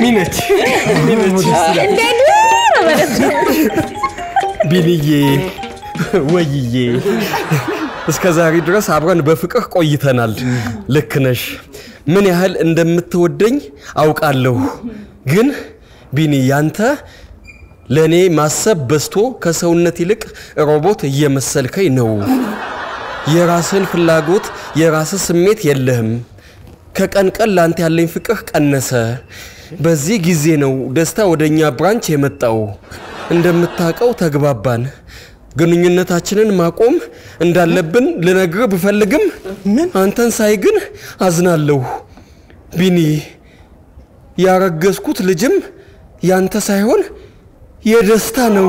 ሚሚ ነች ሚሚ ነች እንደ ድሮ ማለት ነው። ቢንዬ ወይዬ እስከ ዛሬ ድረስ አብረን በፍቅር ቆይተናል። ልክ ነሽ። ምን ያህል እንደምትወደኝ አውቃለሁ። ግን ቢኒ ያንተ ለእኔ ማሰብ በዝቶ ከሰውነት ይልቅ ሮቦት እየመሰልከኝ ነው። የራስህን ፍላጎት፣ የራስህ ስሜት የለህም። ከቀን ቀን ላንተ ያለኝ ፍቅር ቀነሰ። በዚህ ጊዜ ነው ደስታ ወደ እኛ ብራንች የመጣው። እንደምታውቀው ተግባባን። ግንኙነታችንን ማቆም እንዳለብን ልነግርህ ብፈልግም አንተን ሳይ ግን አዝናለሁ። ቢኒ ያረገዝኩት ልጅም ያንተ ሳይሆን የደስታ ነው።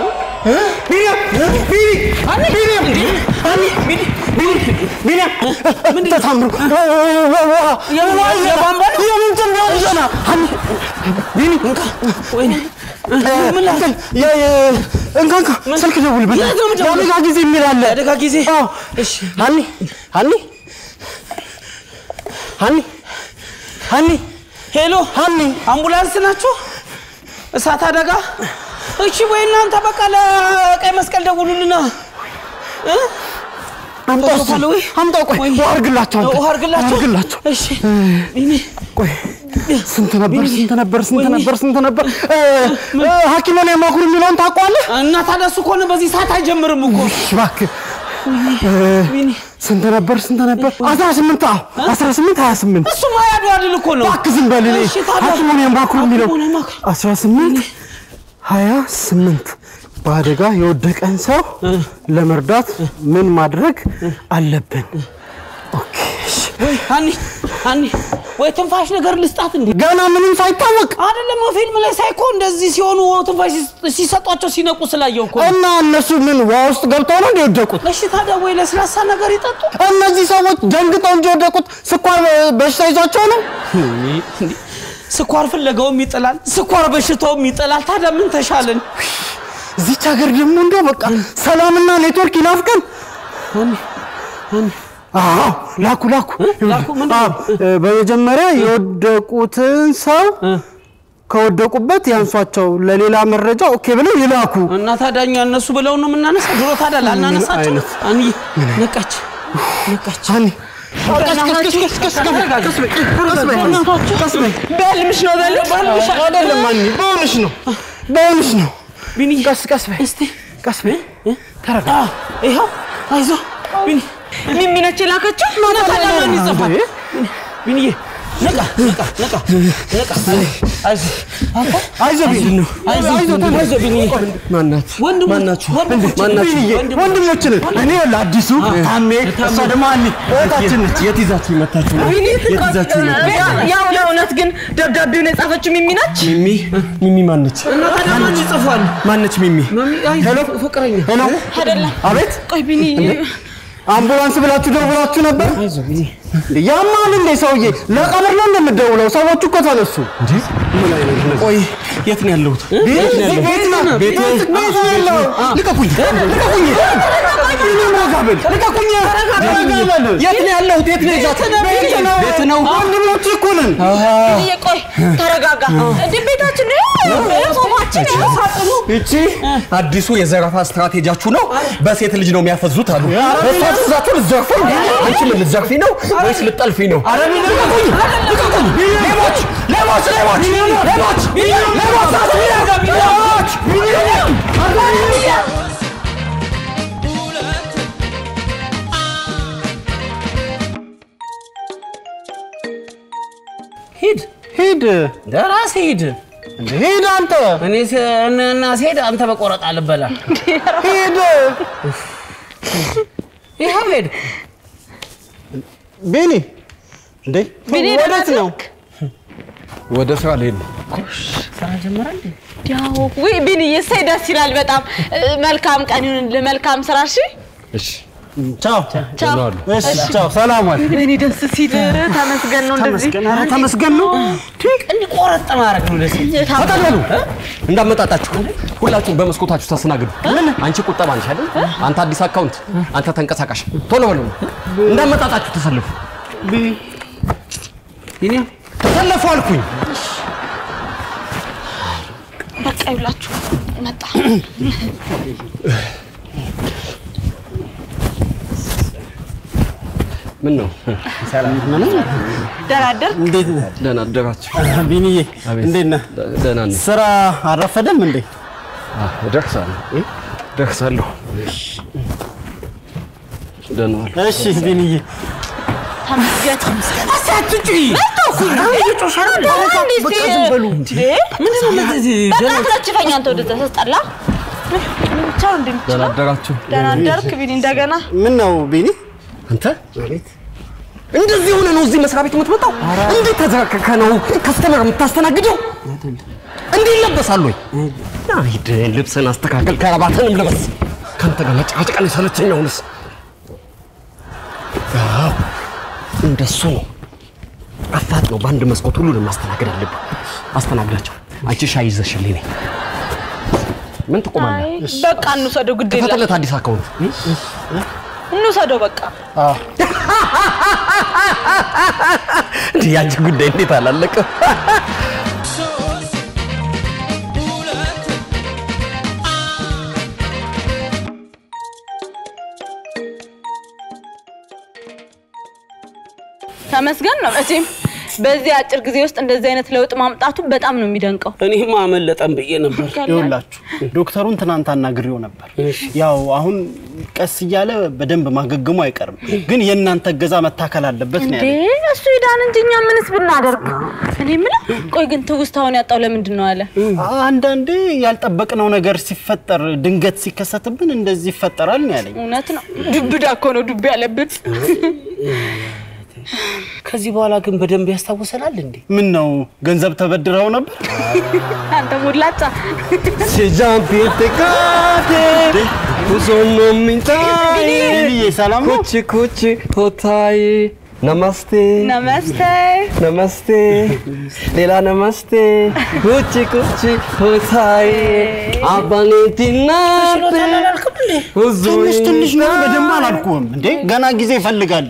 ተታምሩ እንካንካ ስልክ ደውልበት። የአደጋ ጊዜ የሚል አለ። አደጋ ጊዜ እሺ። ሀኒ ሀኒ ሀኒ ሀኒ ሄሎ ሀኒ አምቡላንስ ናችሁ? እሳት አደጋ? እሺ ወይ እናንተ በቃ ለቀይ መስቀል ደውሉልና እ? አምጣው እሱን። ተውታለህ ወይ? አምጣው። ቆይ ወይ- ውሃ አድርግላቸው አንተ። ውሃ አድርግላቸው? አድርግላቸው። እሺ ቢኒ ቆይ ስንት ነበር ስንት ነበር ስንት ነበር ስንት ነበር? እ፣ እ፣ ሐኪሙን የማኩር የሚለውን ታውቀዋለህ? እና ታዲያ እሱ ከሆነ በዚህ ሰዓት አይጀምርም እኮ እሺ፣ እባክህ እ፣ ቢኒ ስንት ነበር ስንት ነበር? አስራ ስምንት አዎ አስራ ስምንት ሀያ ስምንት እሱ ማያዱ አይደል እኮ ነው። እባክህ ዝም በል። እኔ እሺ ታዲያ ሐኪሙን የማኩር የሚለው ሐኪሙን የማኩር። አስራ ስምንት ሀያ ስምንት በአደጋ የወደቀን ሰው ለመርዳት ምን ማድረግ አለብን? ኦኬ እሺ። ወይ ሀኒ ሀኒ ወይ ትንፋሽ ነገር ልስጣት እንዴ? ገና ምንም ሳይታወቅ አይደለም ፊልም ላይ ሳይኮ እንደዚህ ሲሆኑ ትንፋሽ ሲሰጧቸው ሲነቁ ስላየው እኮ ነው። እና እነሱ ምን ውሃ ውስጥ ገብተው ነው እንደ የወደቁት? እሺ ታዲያ ወይ ለስላሳ ነገር ይጠጡ። እነዚህ ሰዎች ደንግጠው እንጂ የወደቁት ስኳር በሽታ ይዟቸው ነው። ስኳር ፍለጋውም ይጥላል፣ ስኳር በሽታውም ይጥላል። ታዲያ ምን ተሻለን? እዚች ሀገር ደግሞ እንደው በቃ ሰላምና ኔትወርክ ይናፍቀን። አዎ ላኩ ላኩ ላኩ ምንድን ነው? አዎ፣ እ፣ በመጀመሪያ የወደቁትን ሰው ከወደቁበት ያንሷቸው፣ ለሌላ መረጃ ኦኬ ብለው ይላኩ። እና ታዲያ እኛ እነሱ ብለው ነው የምናነሳ? ድሮ ታዲያ ላናነሳቸው? አይነት? አንዬ ነቃች ነቃች። ሀኒ በህልምሽ ነው በልሽ አይደለም ሀኒ፣ በእውነሽ ነው በእውነሽ ነው። ቢኒ ቀስ ቀስ በይ እስቲ ቀስ በይ። ተረጋ። አ፣ ይኸው አይዞ ቢኒ ሚሚ ነች የላከችው። እና ታዲያ ማን ይጽፋል? ቢኒዬ ነቃ ነቃ ነቃ ነቃ። አይዞ አንተ አይዞህ ቢኒ ነው አይዞ አይዞ ቢኒዬ ማናት ወንድሞች ማናችሁ ወንድሞች ማናችሁ ቢኒዬ ወንድሞችን እኔ ለአዲሱ ታሜ እሷ ደግሞ ሀኒ እህታችን ነች። የት ይዛችሁ መታችሁ ነው የት ይዛችሁ መታችሁ ያው ለእውነት ግን ደብዳቤውን የጻፈችው ሚሚ ነች። ሚሚ ሚሚ ማነች እና ታዲያ ማን ይጽፋል? ማነች ሚሚ ሄሎ ፍቅረኛ ሄሎ አይደለም አቤት ቆይ ቢኒ አምቡላንስ ብላችሁ ደውላችሁ ነበር? እንዴ ያማል እንዴ ሰውዬ? ለቀብር ነው እንደምትደውለው? ሰዎቹ እኮ ተነሱ። ቆይ የት ነው ያለሁት ቤት ነው ቤት ነው ያለው። ልቀቁኝ ልቀቁኝ! ቢኒ ሞጋብል ልቀቁኝ! ተረጋጋ! የት ነው ያለሁት የት ነው ይዛት ቤት ነው ቤት ነው ወንድሞች እኮ ነን። ቢኒዬ ቆይ ተረጋጋ። እንዴ ቤታችን ነው ሶፋችን ነው ሳጥኑ እቺ አዲሱ የዘረፋ ስትራቴጂያችሁ ነው። በሴት ልጅ ነው የሚያፈዙት አሉ። እሷ ትእዛችሁ ልትዘርፉ ነው። አንቺ ምን ልትዘርፊ ነው ወይስ ልትጠልፊ ነው? ልቀቁኝ! ልቀቁኝ! ሌቦች! ሌቦች! ሌቦች! ሌቦች! ሌቦች! ሌቦች! ሂድ ሂድ ደራሲ ሂድ። ሂድ አንተ እኔ ስ- እና ስሄድ አንተ በቆረጣ ልበላ። ሂድ ይኸው ሄድ። ቢኒ እንዴ ቢኒ ወዴት ነው? ወደ ስራ ልሄድ ነው። ስራ ጀመረ እንዴ? ያው ውይ ቢኒዬ እሰይ ደስ ይላል በጣም እ፣ መልካም ቀን ይሁን መልካም ስራ እሺ እሺ ቻው ቻው እሺ ቻው ሰላም ዋል እኔ ደስ ሲል ተመስገን ነው እንደዚህ ተመስገን ኧረ ተመስገን ነው እንዲህ ቆረጥ ማድረግ ነው ደስ ተጠቅለሉ እንዳመጣጣችሁ ሁላችሁም በመስኮታችሁ ተስተናግዱ። አንቺ ቁጠባ ነሽ አይደል? አንተ አዲስ አካውንት፣ አንተ ተንቀሳቃሽ። ቶሎ በሉ እንዳመጣጣችሁ ተሰልፉ። ይኔ ተሰለፉ አልኩኝ። በቃ ይብላችሁ መጣ። ምን ነው ደህና አደርክ? እንዴት ነህ ደህና አደራችሁ? ቢኒዬ? አቤት። እንዴት ነህ? ደ- ደህና ነኝ። ስራ አረፈደም እንዴ? አዎ፣ እደርሳለሁ እ? እደርሳለሁ። ደህና ዋሉ። እሺ ቢኒዬ። ተመስገን። በቃ አትለችፈኝ አንተ ወደዛ ስትጠላ ቻው ደህና እንደምችለው አደራችሁ? ደህና አደርክ ቢኒ እንደገና ምን ነው ቢኒ? አንተ እንደዚህ ሆነ ነው እዚህ መስሪያ ቤት የምትመጣው? እንዴት ተዘረከከ ነው ከስተመር የምታስተናግደው? እንዲህ ይለበሳል ወይ? ና ሂድ ልብስን አስተካከል፣ ከረባትንም ልበስ። ከአንተ ጋር መጨቃጨቅ ነው የሰለቸኝ። አሁንስ አዎ እንደሱ ነው። አፋጥ ነው። በአንድ መስኮት ሁሉንም ማስተናገድ አለብህ። አስተናግዳቸው። አንቺ ሻይ ይዘሽልኝ ነይ። ምን ትቆማለህ? አይ በቃ እንውሰደው፣ ግድ የለም ክፈትለት አዲስ አካውንት እንውሰደው በቃ እንዲህ ያንቺ ጉዳይ እንዴት አላለቀም? ተመስገን ነው መቼም በዚህ አጭር ጊዜ ውስጥ እንደዚህ አይነት ለውጥ ማምጣቱ በጣም ነው የሚደንቀው። እኔማ አመለጠን ብዬ ነበር። ይኸውላችሁ ዶክተሩን ትናንት አናግሬው ነበር። ያው አሁን ቀስ እያለ በደንብ ማገገሙ አይቀርም፣ ግን የእናንተ እገዛ መታከል አለበት ነው እንዴ ያለኝ። እሱ ይዳን እንጂ እኛ ምንስ ብናደርግ? እኔ የምለው ቆይ ግን ትውስታውን ያጣው ለምንድን ነው አለ? አንዳንዴ ያልጠበቅነው ነገር ሲፈጠር ድንገት ሲከሰትብን እንደዚህ ይፈጠራል ነው ያለኝ። እውነት ነው። ዱብዳ እኮ ነው ዱብ ያለብን። ከዚህ በኋላ ግን በደንብ ያስታውሰናል እንዴ? ምን ነው ገንዘብ ተበድረው ነበር? አንተ ሙላጫ Se giampi te cade, sono mintai. ቢኒዬ ሰላም ነው? Kuchi kuchi hotai. Namaste. ነመስተ Namaste. Lela namaste. Kuchi kuchi hotai. Abanitinate. ትንሽ ትንሽ ነው፣ በደንብ አላልኩም እንዴ። ገና ጊዜ ይፈልጋል።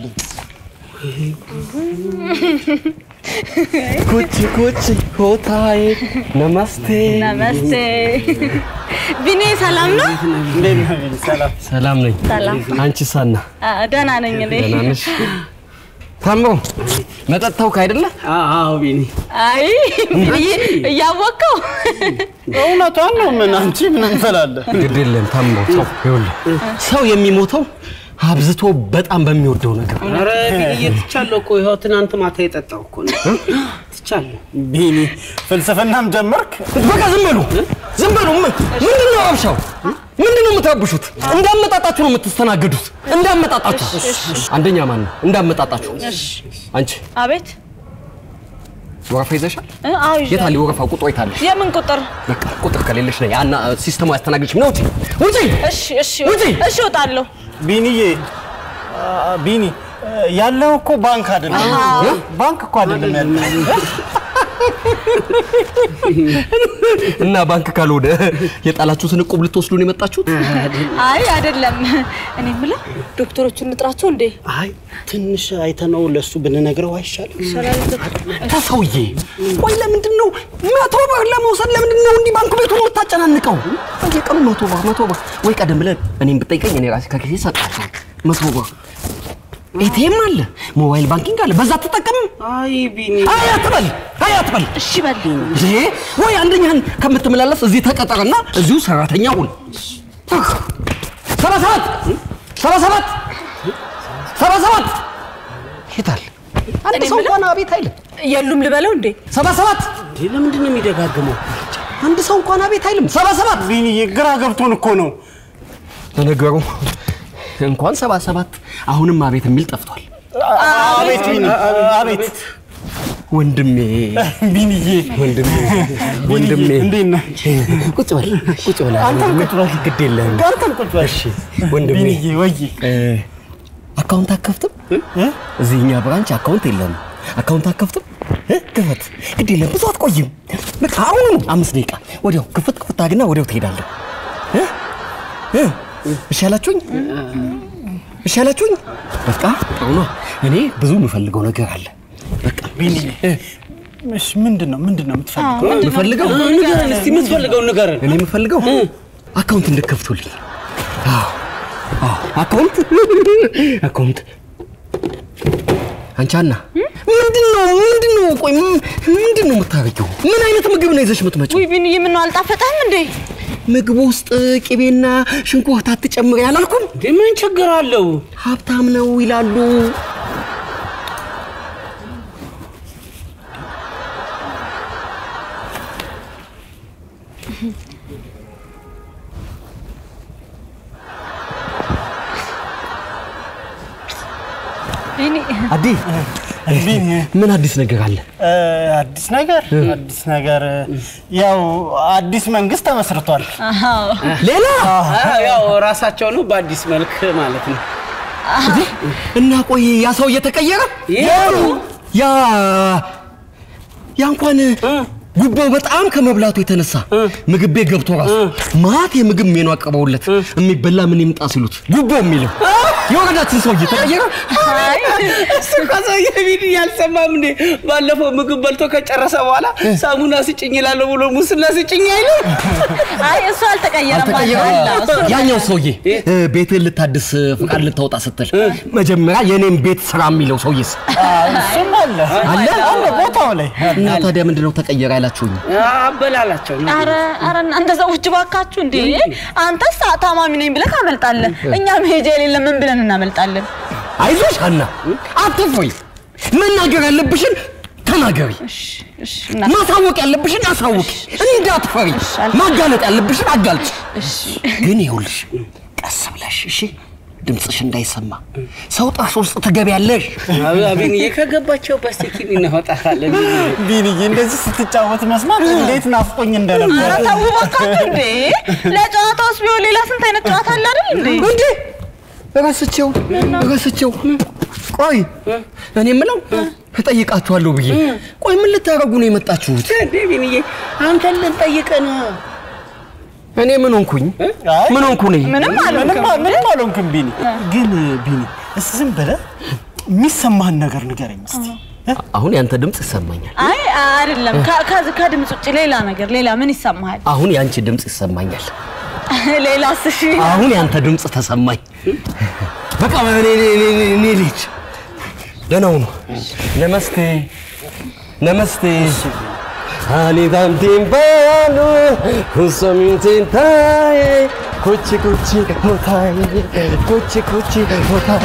Kuchi kuchi hotai. Namaste. ነመስተ ቢኒ ሰላም ነው? እንዴት ነህ ቢኒ? ሰላም ሰላም ነኝ። ሰላም አንቺ ሳና አ፣ ደህና ነኝ እኔ። ደህና ነሽ? ታሞ መጠጥ ታውክ አይደለ? አዎ ቢኒ፣ አይ ቢኒ እያወቀው እውነቷን ነው። ምን አንቺ ምን እንፈላለን? ግድ የለም ታሞ ሰው ይኸውልህ፣ ሰው የሚሞተው አብዝቶ በጣም በሚወደው ነገር ነው። ኧረ ቢኒዬ ትቻለሁ እኮ ይኸው ትናንት ማታ የጠጣው እኮ ነው። ትቻለሁ። ቢኒ ፍልስፍናም ጀመርክ? በቃ ዝም በሉ ዝም በሉ። ምን ምንድን ነው ረብሻው? ምንድን ነው የምትረብሹት? እንዳመጣጣችሁ ነው የምትስተናገዱት። እንዳመጣጣችሁ አንደኛ ማን ነው? እንዳመጣጣችሁ አንቺ አቤት ወረፋ ይዘሻል? እ፣ አዎ የት ይዣለሁ። አለ ወረፋ? ቁጥሩ የት አለሽ? የምን ቁጥር? በቃ ቁጥር ከሌለሽ ነው ያና ሲስተሙ ያስተናግድሽ። ነው ውጪ ውጪ። እሺ እሺ ውጪ! እሺ እወጣለሁ። ቢኒዬ አ፣ ቢኒ ያለው እኮ ባንክ አይደለም። ባንክ እኮ አይደለም ያለው። እና ባንክ ካልሆነ የጣላችሁትን እቁብ ልትወስዱ ነው የመጣችሁት? አይ አይደለም። እኔ የምለው ዶክተሮቹን እንጥራቸው እንዴ? አይ ትንሽ አይተነው ለሱ ብንነግረው አይሻልም? ተሰውዬ ቆይ፣ ለምንድን ነው መቶ ብር ለመውሰድ ለምንድን ነው እንዲህ ባንክ ቤቱን የምታጨናንቀው? በየቀኑ መቶ ብር መቶ ብር ወይ ቀደም ብለህ እኔም ብጠይቀኝ እኔ ራሴ ከጊዜ ሰጣቸው መቶ ብር። ኤቲኤም አለ፣ ሞባይል ባንኪንግ አለ፣ በዛ አትጠቀምም? አይ ቢኒ፣ አይ አትበል፣ አይ አትበል። እሺ በል እንዴ ወይ አንደኛህን ከምትመላለስ እዚህ ተቀጠርና እዚሁ ሰራተኛ ሁን። ሰባ ሰባት ሰባ ሰባት ሰባ ሰባት ይታል አንድ ሰው እንኳን አቤት አይልም። የሉም ልበለው እንዴ? ሰባ ሰባት እንዴ ለምንድን ነው የሚደጋግመው? አንድ ሰው እንኳን አቤት አይልም። ሰባ ሰባት ቢኒዬ ግራ ገብቶን እኮ ነው። ለነገሩ እንኳን ሰባ ሰባት አሁንም አቤት የሚል ጠፍቷል። አቤት ቢኒ፣ አቤት ወንድሜ ቢኒዬ፣ ወንድሜ ወንድሜ እንዴት ነህ? ቁጭ በል ቁጭ በል አንተም ቁጭ በል። ግድ የለህም አንተም ቁጭ በል። ወንድሜ ቢኒዬ ወይ እ፣ አካውንት አከፍትም? እዚህ እኛ ብራንች አካውንት የለም። አካውንት አከፍትም? እ፣ ክፈት። ግድ የለም ብዙ አትቆይም። በቃ አሁኑ አምስት ደቂቃ ወዲያው ክፍት ክፍት አግና ወዲያው ትሄዳለህ። እ? እ፣ እሺ አላችሁኝ? እሺ አላችሁኝ? በቃ ጥሩ ነው። እኔ ብዙ የምፈልገው ነገር አለ። በቃ ቢኒዬ እሺ ምንድን ነው ምንድን ነው የምትፈልገው? የምፈልገው ንገረን እስቲ የምትፈልገውን ንገረን። እኔ የምፈልገው አካውንት እንድከፍቱልኝ። አዎ አዎ፣ አካውንት አካውንት። አንቺ ሀና ምንድን ነው ምንድን ነው? ቆይ ም- ምንድን ነው የምታረጊው? ምን አይነት ምግብ ነው ይዘሽ የምትመጪው? ውይ ቢንዬ ምነው አልጣፈጠህም እንዴ? ምግብ ውስጥ ቅቤና ሽንኩርት አትጨምሪ አላልኩም? እንዴ ምን ችግር አለው? ሀብታም ነው ይላሉ። ቢኒ አዲ ምን አዲስ ነገር አለ? እ፣ አዲስ ነገር አዲስ ነገር ያው አዲስ መንግስት ተመስርቷል። ሌላ አዎ፣ ያው ራሳቸው ነው በአዲስ መልክ ማለት ነው። እና ቆይ ያ ሰው እየተቀየረ የቱ? ያ ያ እንኳን ጉቦው በጣም ከመብላቱ የተነሳ ምግብ ቤት ገብቶ ራሱ ማት የምግብ ሜኑ አቅርበውለት የሚበላ ምን ይምጣ ሲሉት ጉቦ የሚለው የወረዳችን ሰው እየተቀየረ እሱ ከሰውዬ ቢኒ ያልሰማም እንዴ? ባለፈው ምግብ በልቶ ከጨረሰ በኋላ ሳሙና ስጭኝ እላለሁ ብሎ ሙስና ስጭኝ አይልም? አይ እሱ አልተቀየረም አልተቀየረ አለ እሱ ያኛው ሰውዬ እ፣ ቤትህን ልታድስ ፍቃድ ልታወጣ ስትል መጀመሪያ የኔን ቤት ስራ የሚለው ሰውዬስ እሱም አለ አለ? አለ ቦታው ላይ እና ታዲያ ምንድነው ተቀየረ ያላችሁኝ? አበላላቸው ነው። አረ አረ እናንተ ሰዎች ባካችሁ እንዴ! አንተስ ታማሚ ነኝ ብለህ ታመልጣለህ። እኛ መሄጃ የሌለ ምን ብለን እናመልጣለን? አይዞሽ ሀና አትፍሪ። መናገር ያለብሽን ተናገሪ። እሺ እሺ እና ማሳወቅ ያለብሽን አሳውቂ። እንዳትፈሪ። ማጋለጥ ያለብሽን አጋልጭ። ግን ይኸውልሽ ቀስ ብለሽ እሺ፣ ድምፅሽ እንዳይሰማ ሰው ጥርስ ውስጥ ትገቢያለሽ። ቢኒዬ ከገባቸው በስቲኪን እናወጣታለን። ቢንዬ እንደዚህ ስትጫወት መስማት እንዴት ናፍቆኝ እንደነበር አረ ተው ባካችሁ እንዴ! ለጨዋታውስ ቢሆን ሌላ ስንት አይነት ጨዋታ አለ አይደል እንዴ? እንዴ ረስቼው ረስቼው። ቆይ እኔ የምለው እጠይቃችኋለሁ ብዬ ቆይ ምን ልታረጉ ነው የመጣችሁት? እንዴ ቢኒዬ አንተን ልንጠይቅ ነው። እኔ ምን ሆንኩኝ? አይ፣ ምን ሆንኩ ነኝ? ምንም ምንም አልሆንክም። አ- ምንም አልሆንክም ቢኒ። ግን ቢኒ እስኪ ዝም ብለህ የሚሰማህን ነገር ንገረኝ እስኪ። አሁን ያንተ ድምፅ ይሰማኛል። አይ አይደለም፣ ከ- ከ- ከድምፅ ውጭ ሌላ ነገር ሌላ ምን ይሰማሃል? አሁን ያንቺ ድምፅ ይሰማኛል። ሌላስ? እሺ አሁን ያንተ ድምፅ ተሰማኝ። በቃ እኔ እኔ- እኔ- እኔ ልሂድ። ደህና ሁኑ። ነመስቴ ነመስቴ አኒ ታምቲም ባኑ ሁሶሚንቲን ታይ ኩቺ ኩቺ ሆታይ ኩቺ ኩቺ ሆታይ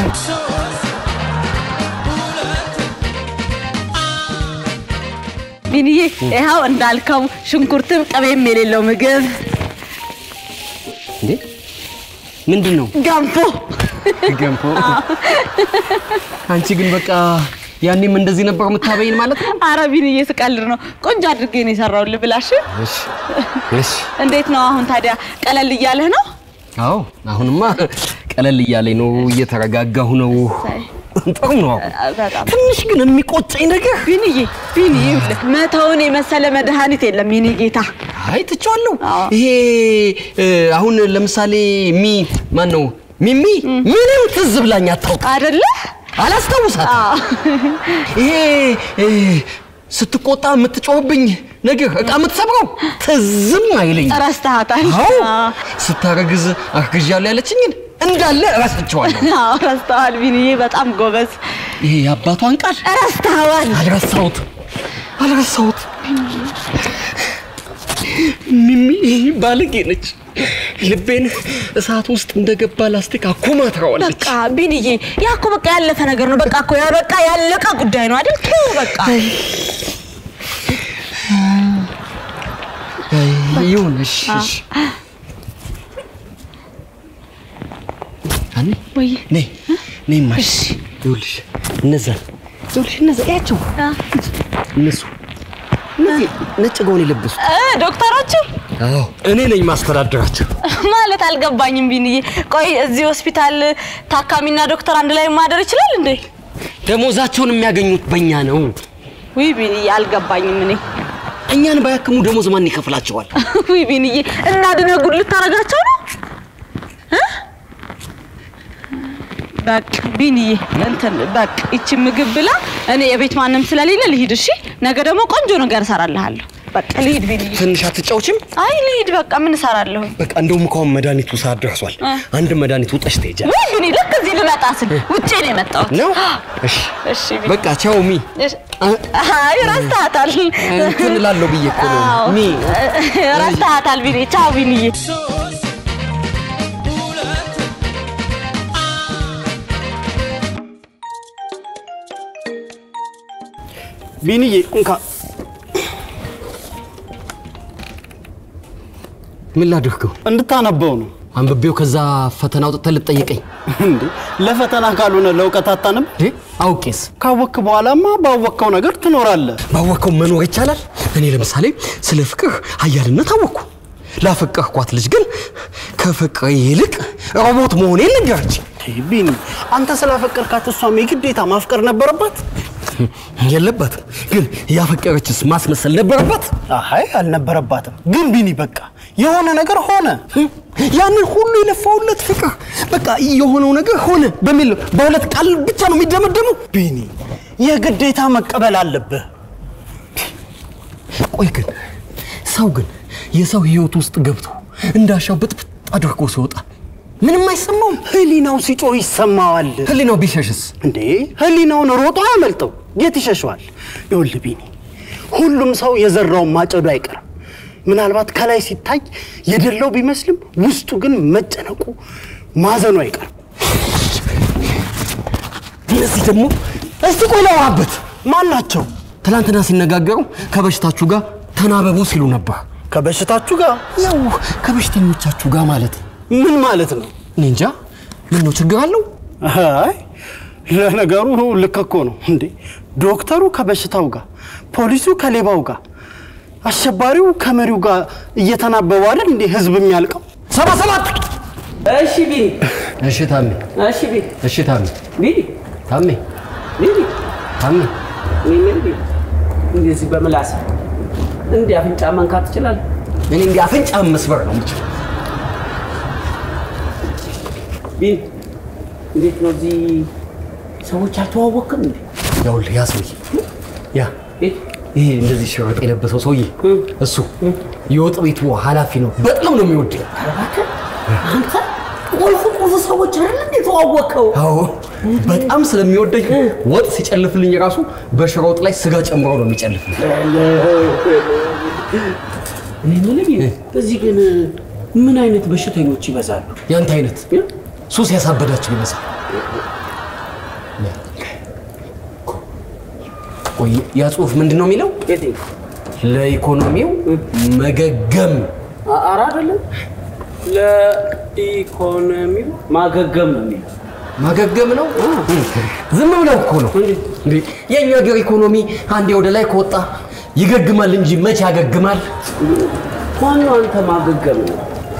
ቢንዬ ይኸው እንዳልከው ሽንኩርትም ቅቤም የሌለው ምግብ እንዴ ምንድን ነው ገንፎ ገንፎ? አንቺ ግን በቃ ያኔም እንደዚህ ነበር የምታበይን ማለት ነው? አረ ቢንዬ ስቀልድ ነው። ቆንጆ አድርጌ ነው የሰራሁልህ ብላሽ። እሺ እሺ እንዴት ነው አሁን ታዲያ? ቀለል እያለህ ነው? አዎ አሁንማ ቀለል እያለኝ ነው፣ እየተረጋጋሁ ነው። ጥሩ ነው። አሁን በጣም ትንሽ ግን የሚቆጨኝ ነገር ቢንዬ ቢንዬ ይኸውልህ መተውን የመሰለ መድኃኒት የለም የኔ ጌታ። አይ ትቼዋለሁ። አዎ። ይሄ እ፣ አሁን ለምሳሌ ሚ ማን ነው ሚሚ ምንም ትዝ ብላኝ አታውቅ፣ አይደለ? አላስታውሳት። አዎ። ይሄ እ፣ ስትቆጣ የምትጮህብኝ ነገር እቃ የምትሰብረው ትዝም አይለኝ። ረስተሃታል። አዎ አዎ። ስታረግዝ አርግዣለሁ ያለችኝን እንዳለ እረስቸዋለሁ። አዎ ረስተዋል ቢንዬ፣ በጣም ጎበዝ። ይሄ የአባቷን ቃል ረስተዋል። አልረሳሁት አልረሳሁት። ሚሚ ይሄ ባለጌ ነች። ልቤን እሳት ውስጥ እንደገባ ላስቲክ አኮማትረዋለች። በቃ ቢንዬ፣ ያ እኮ በቃ ያለፈ ነገር ነው። በቃ እኮ ያ በቃ ያለቀ ጉዳይ ነው አይደል? ተው በቃ አይ፣ ይሁን እሺ፣ እሺ። አኒ ወይ ነይ ነይ ማሽ ይኸውልሽ፣ እነዛ ይኸውልሽ፣ እነዛ ያቸው እነሱ እነዚህ ነጭ ገውን የለበሱ እ ዶክተሮቹ አዎ፣ እኔ ነኝ ማስተዳደራቸው። ማለት አልገባኝም ቢንዬ። ቆይ እዚህ ሆስፒታል ታካሚና ዶክተር አንድ ላይ ማደር ይችላል እንዴ? ደሞዛቸውን የሚያገኙት በእኛ ነው። ውይ ቢንዬ አልገባኝም እኔ። እኛን ባያክሙ ደሞዝ ማን ይከፍላቸዋል? ውይ ቢንዬ እና ድነህ ጉድ ልታረጋቸው ነው እ? በቃ ቢንዬ እንትን በቃ ይቺ ምግብ ብላ እኔ የቤት ማንም ስለሌለ ልሂድ። እሺ ነገ ደግሞ ቆንጆ ነገር እሰራልሃለሁ። በቃ ልሂድ ቢኒ። ትንሽ አትጫውችም? አይ ልሂድ በቃ ምን እሰራለሁ? በቃ እንደውም ከአሁን መድኃኒቱ ሰዓት ደርሷል። እ። አንድ መድኃኒት ውጠሽ ትሄጃለሽ ወይ ቢኒ፣ ልክ እዚህ ልመጣ ስል ውጭ ነው የመጣሁት። ነው? እሺ እሺ ቢኒ። በቃ ቻው ሚ እሺ። አይ ረስተሃታል። እንትን እላለሁ ብዬ እኮ ነው። አዎ። ሚ ረስተሃታል ቢኒ። ቻው ቢኒዬ። ቢኒዬ እንካ ምን ላድርገው? እንድታነበው ነው አንብቤው ከዛ ፈተና አውጥተህ ልትጠይቀኝ እንዴ። ለፈተና ካልሆነ ለእውቀት አታነብ? እንዴ? አውቄስ ካወክ በኋላማ ባወቅከው ነገር ትኖራለህ። ባወቅከው መኖር ይቻላል። እኔ ለምሳሌ ስለ ፍቅር ኃያልነት አወቅኩ። ላፈቀርኳት ልጅ ግን ከፍቅር ይልቅ ሮቦት መሆኔን ነገረች። ይህ ቢኒ አንተ ስላፈቀርካት እሷም የግዴታ ማፍቀር ነበረባት? የለባትም ግን ያፈቀረችስ ማስመሰል ነበረባት። አይ አልነበረባትም። ግን ቢኒ በቃ የሆነ ነገር ሆነ። ያንን ሁሉ የለፋውለት ፍቅር በቃ የሆነው ነገር ሆነ በሚል በሁለት ቃል ብቻ ነው የሚደመደመው። ቢኒ የግዴታ መቀበል አለብህ። ቆይ ግን ሰው ግን የሰው ህይወት ውስጥ ገብቶ እንዳሻው ብጥብጥ አድርጎ ሲወጣ ምንም አይሰማውም። ህሊናው ሲጮህ ይሰማዋል። ህሊናው ቢሸሽስ? እንዴ ህሊናውን ሮጦ አያመልጠው፣ የት ይሸሸዋል? ይኸውልህ ቢኒ ሁሉም ሰው የዘራውን ማጨዱ አይቀርም። ምናልባት ከላይ ሲታይ የደለው ቢመስልም ውስጡ ግን መጨነቁ ማዘኑ አይቀርም። እነዚህ ደግሞ እስቲ ቆይ ላውራበት። ማን ናቸው? ትናንትና ሲነጋገሩ ከበሽታችሁ ጋር ተናበቡ ሲሉ ነበር። ከበሽታችሁ ጋር ያው ከበሽተኞቻችሁ ጋር ማለት ነው። ምን ማለት ነው? እኔ እንጃ። ምን ነው ችግር አለው? አይ ለነገሩ ልክ እኮ ነው እንዴ። ዶክተሩ ከበሽታው ጋር፣ ፖሊሱ ከሌባው ጋር፣ አሸባሪው ከመሪው ጋር እየተናበቡ አይደል እንዴ ህዝብ የሚያልቀው? ሰባ ሰባት እሺ ቢኒ፣ እሺ ታሜ፣ እሺ ቢኒ፣ እሺ ታሜ፣ ቢኒ፣ ታሜ፣ ቢኒ፣ ታሜ እኔ ምን ቢኒ፣ እንደዚህ በምላስ እንዲህ አፍንጫ መንካት ትችላለህ? እኔ እንዲህ አፍንጫ መስበር ነው የምችለው። ቢኒ፣ እንዴት ነው እዚህ ሰዎች አልተዋወቅም እንዴ? ይኸውልህ ያ ሰውዬ ያ ቤት ይሄ እንደዚህ ሽርጥ የለበሰው ሰውዬ እሱ የወጥ ቤቱ ኃላፊ ነው። በጣም ነው የሚወድ። እባክህ አንተ ቁልፍ ቁልፍ ሰዎች አይደል እንዴ ተዋወቅከው? አዎ በጣም ስለሚወደኝ ወጥ ሲጨልፍልኝ ራሱ በሽሮ ወጥ ላይ ስጋ ጨምሮ ነው የሚጨልፍልኝ። እኔ የምልህ ቢኒ፣ እዚህ ግን ምን አይነት በሽተኞች ይበዛሉ? ያንተ አይነት ሱስ ያሳበዳቸው ይመስል። ቆይ ያ ጽሁፍ ምንድን ነው የሚለው? የትኛው? ለኢኮኖሚው መገገም አ- ኧረ አይደለም ለኢኮኖሚው ማገገም ነው የሚለው። ማገገም ነው። ዝም ብለው እኮ ነው እንዴ! የእኛ ሀገር ኢኮኖሚ አንዴ ወደ ላይ ከወጣ ይገግማል እንጂ መቼ ያገግማል? ማነው አንተ ማገገም ነው?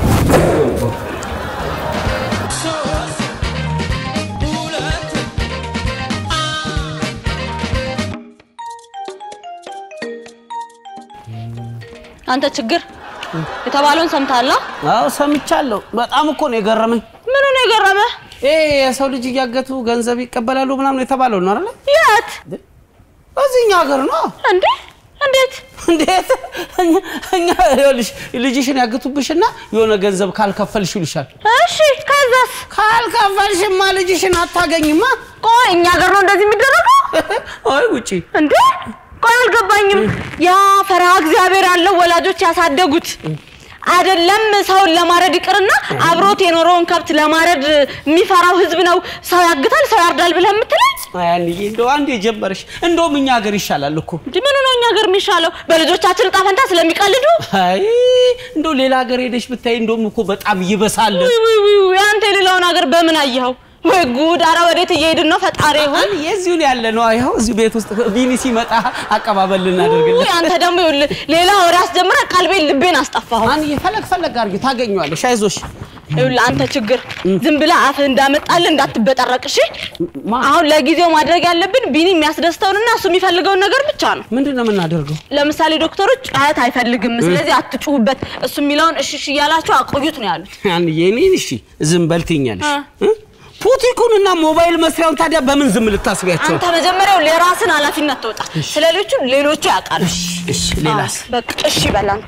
አንተ ችግር የተባለውን ሰምተሃል? አዎ ሰምቻለሁ። በጣም እኮ ነው የገረመኝ። ምኑ ነው የገረመህ? ይሄ የሰው ልጅ እያገቱ ገንዘብ ይቀበላሉ ምናምን የተባለው ነው አይደለ? የት እዚህኛ ሀገር ነው። እንዴ? እንዴት? እንዴት እኛ እኛ ይኸውልሽ ልጅሽን ያግቱብሽና የሆነ ገንዘብ ካልከፈልሽ ይሉሻል። እሺ ከዛስ? ካልከፈልሽማ ልጅሽን አታገኝማ። ቆይ እኛ ሀገር ነው እንደዚህ የሚደረገው ወይ ውጪ እንዴ? ቆይ አልገባኝም። ያ ፈሪሃ እግዚአብሔር ያለው ወላጆች ያሳደጉት አይደለም ሰውን ለማረድ ይቅርና አብሮት የኖረውን ከብት ለማረድ የሚፈራው ህዝብ ነው ሰው ያግታል ሰው ያርዳል ብለህ የምትለኝ አያንዬ እንደው አንዴ ጀመርሽ። እንደውም እኛ ሀገር ይሻላል እኮ። እንጂ ምኑ ነው እኛ ሀገር የሚሻለው? በልጆቻችን እጣ ፈንታ ስለሚቀልዱ? አይ እንደው ሌላ ሀገር ሄደሽ ብታይ እንደውም እኮ በጣም ይበሳል። ውይ ውይ ውይ ውይ፣ አንተ የሌላውን ሀገር በምን አየኸው? ወይ ጉድ! አረ ወዴት እየሄድን ነው? ፈጣሪ ይሁን። የዚሁን ያለ ነው። ይኸው እዚሁ ቤት ውስጥ ቢኒ ሲመጣ አቀባበል ልናደርግለት። ውይ አንተ ደግሞ ይኸውልህ ሌላ ወሬ አስጀምረህ ቀልቤን ልቤን አስጠፋኸው። አንዬ ፈለግ ፈለግ አድርጊ ታገኘዋለሽ። አይዞሽ። ይኸውልህ አንተ ችግር ዝም ብለህ አፍህ እንዳመጣልህ እንዳትበጠረቅ እሺ። ማ- አሁን ለጊዜው ማድረግ ያለብን ቢኒ የሚያስደስተውንና እሱ የሚፈልገውን ነገር ብቻ ነው። ምንድን ነው የምናደርገው? ለምሳሌ ዶክተሮች ጩኸት አይፈልግም፣ ስለዚህ አትጩሁበት፣ እሱ የሚለውን እሺ እሺ እያላቸው አቆዩት ነው ያሉት። አንዬ እኔን እሺ ዝም በል ትይኛለሽ እ። እ? ፑቲኩንና ሞባይል መስሪያውን ታዲያ በምን ዝም ልታስቢያቸው? አንተ መጀመሪያው ለራስን ኃላፊነት ተወጣ። ስለ ሌሎቹ ሌሎቹ ያውቃሉ። እሺ ሌላስ? አዎ፣ በቃ እሺ በል አንተ።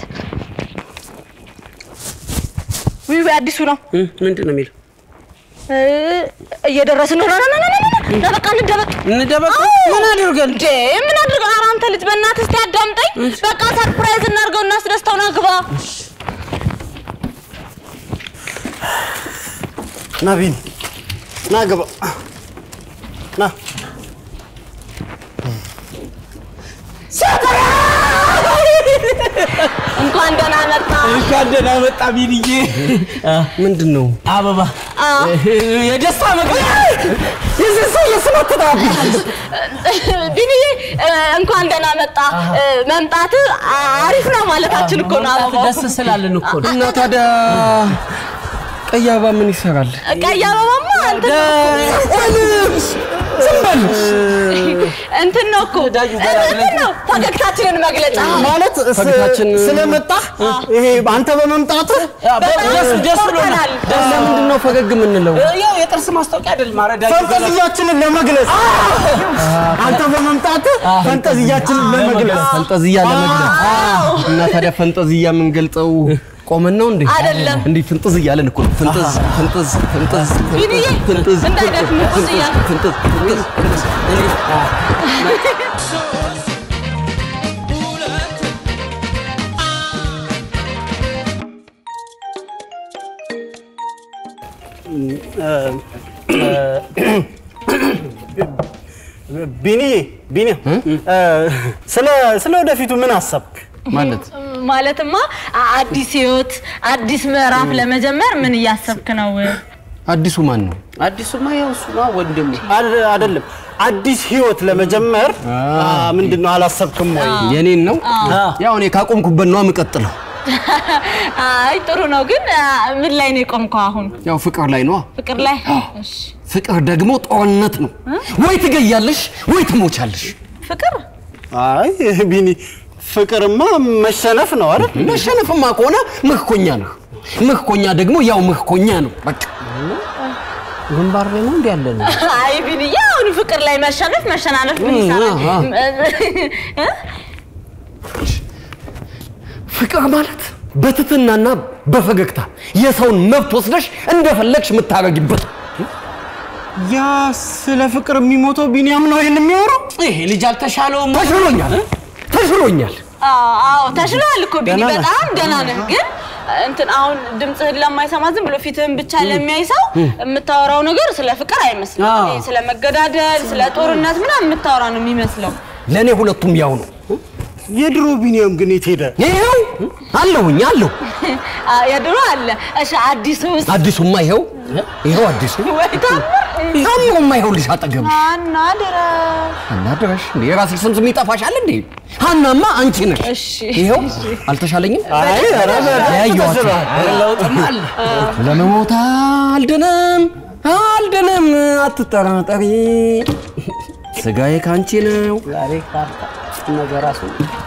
ውይ ውይ አዲሱ ነው እ፣ ምንድን ነው የሚለው? እ፣ እየደረስን ነው። ና ና ና ና ና ና በቃ እንደበቅ። እንደበቅ አዎ። ምን አድርገን? እንዴ ምን አድርገው? ኧረ አንተ ልጅ በእናትህ እስኪ አዳምጠኝ። በቃ ሰርፕራይዝ እናድርገው፣ እናስደስተው። ና ግባ። ና ቢኒ ና ግባ ና እንኳን ደህና መጣ። እንኳን ደህና መጣ ቢልዬ። ምንድን ነው አበባ አዎ። የደስታ መግለጫ የዚህ ሰው የስም አትጣቢ ቢኒዬ እ፣ እንኳን ደህና መጣ። እ፣ መምጣትህ አሪፍ ነው ማለታችን እኮ ነው። አበባው ደስ ስላለን እኮ ነው። እና ታዲያ ቀይ አበባ ምን ይሰራል? ቀይ አበባማ እንትን ዝም በል እንትን ነው እኮ እንትን ነው ፈገግታችንን መግለጫ ማለት ስ- ፈገግታችን- ስለመጣህ ይሄ አንተ በመምጣትህ ደስ ደስ ብሎናል። ኮርተናል። ለምንድን ነው ፈገግ የምንለው? ያው የጥርስ ማስታወቂያ አይደለም ማረዳ ፈንጠዝያችንን ለመግለጽ አንተ በመምጣትህ ፈንጠዝያችንን ለመግለጽ ፈንጠዝያ ለመግለጽ እና ታዲያ ፈንጠዝያ የምንገልጸው ቆመን ነው እንዴ? አይደለም። እንዲህ ፍንጥዝ እያለን እኮ ነው። ፍንጥዝ ፍንጥዝ ፍንጥዝ ቢኒዬ፣ ፍንጥዝ እንዳይደክም ፍንጥዝ እያልን። ፍንጥዝ ፍንጥዝ ፍንጥዝ ቢኒ ቢኒ ስለ ስለ ወደፊቱ ምን አሰብክ? ማለት ማለትማ አ- አዲስ ህይወት አዲስ ምዕራፍ ለመጀመር ምን እያሰብክ ነው? አዲሱ ማን ነው? አዲሱማ ያው እሱ ነው ወንድሙ። አድ- አይደለም አዲስ ህይወት ለመጀመር ምንድን ነው አላሰብክም ወይ? የኔን ነው? ያው እኔ ካቆምኩበት ነው የምቀጥለው። አይ ጥሩ ነው፣ ግን አ፣ ምን ላይ ነው የቆምከው አሁን? ያው ፍቅር ላይ ነው። ፍቅር ላይ? እሺ። ፍቅር ደግሞ ጦርነት ነው። ወይ ትገያለሽ ወይ ትሞቻለሽ። ፍቅር አይ ቢኒ ፍቅርማ መሸነፍ ነው አይደል? መሸነፍማ ከሆነ ምክኮኛ ነው። ምክኮኛ ደግሞ ያው ምክኮኛ ነው። በቃ ግንባር ላይ ነው እንዲ ያለ ነው። አይ ቢንዬ፣ አሁን ፍቅር ላይ መሸነፍ መሸናነፍ ምን ይሰራል? እ? ፍቅር ማለት በትትናና በፈገግታ የሰውን መብት ወስደሽ እንደፈለግሽ የምታረጊበት ያ ስለ ፍቅር የሚሞተው ቢኒያም ነው ይሄን የሚያወራው? ይሄ ልጅ አልተሻለውም። ተሽሎኛል ተሽሎኛል። አዎ አዎ፣ ተሽሎሃል እኮ ቢኒ፣ ደህና ነህ? በጣም ደህና ነህ። ግን እንትን አሁን ድምፅህን ለማይሰማ ዝም ብሎ ፊትህን ብቻ ለሚያይ ሰው የምታወራው ነገር ስለ ፍቅር አይመስልም። አዎ። ይሄ ስለ መገዳደል፣ ስለ ጦርነት ምናምን የምታወራ ነው የሚመስለው። ለእኔ ሁለቱም ያው ነው። የድሮ ቢኒያም ግን የት ሄደ? ይኸው አለሁኝ አለሁ። አ፣ የድሮ አለ። እሺ አዲሱ ውስጥ አዲሱማ ይኸው ይኸው አዲሱ ወይ ታምር ታምሮማ ይኸውልሽ አጠገብሽ ሀና ድረስ አናድረሽ እንዴ የራስሽ ስም ስም ይጠፋሻል እንዴ? ሀናማ አንቺ ነሽ። እሺ ይኸው አልተሻለኝም። አይ ኧረ በደንብ ያየኋቸው ተሽሏል። ለውጥም አለ። ለመሞት አልድንም አልድንም፣ አትጠራጠሪ፣ ስጋዬ ካንቺ ነው። ዛሬ ካርታ ነገ ራሱ